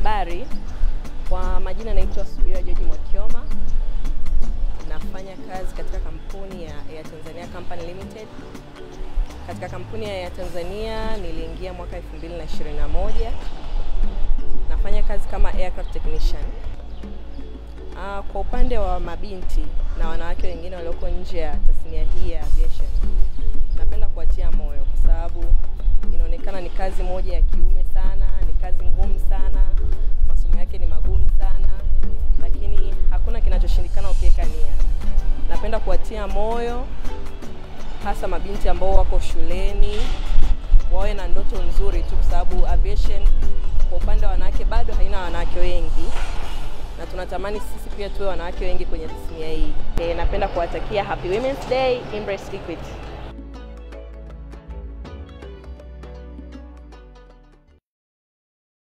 Habari, kwa majina naitwa Subira George Mwakioma. Nafanya kazi katika kampuni ya Air Tanzania Company Limited. Katika kampuni ya Air Tanzania niliingia mwaka 2021. Nafanya kazi kama aircraft technician. Ah, kwa upande wa mabinti na wanawake wengine walioko nje ya tasnia hii ya aviation, napenda kuwatia moyo kwa sababu inaonekana ni kazi moja ya kiume sana, ni kazi ngumu sana, masomo yake ni magumu sana, lakini hakuna kinachoshindikana ukiweka nia. Napenda kuwatia moyo hasa mabinti ambao wako shuleni, wawe na ndoto nzuri tu, kwa sababu aviation kwa upande wa wanawake bado haina wanawake wengi na tunatamani sisi pia tuwe wanawake wengi kwenye tasnia hii. E, napenda kuwatakia Happy Women's Day, Embrace Liquid.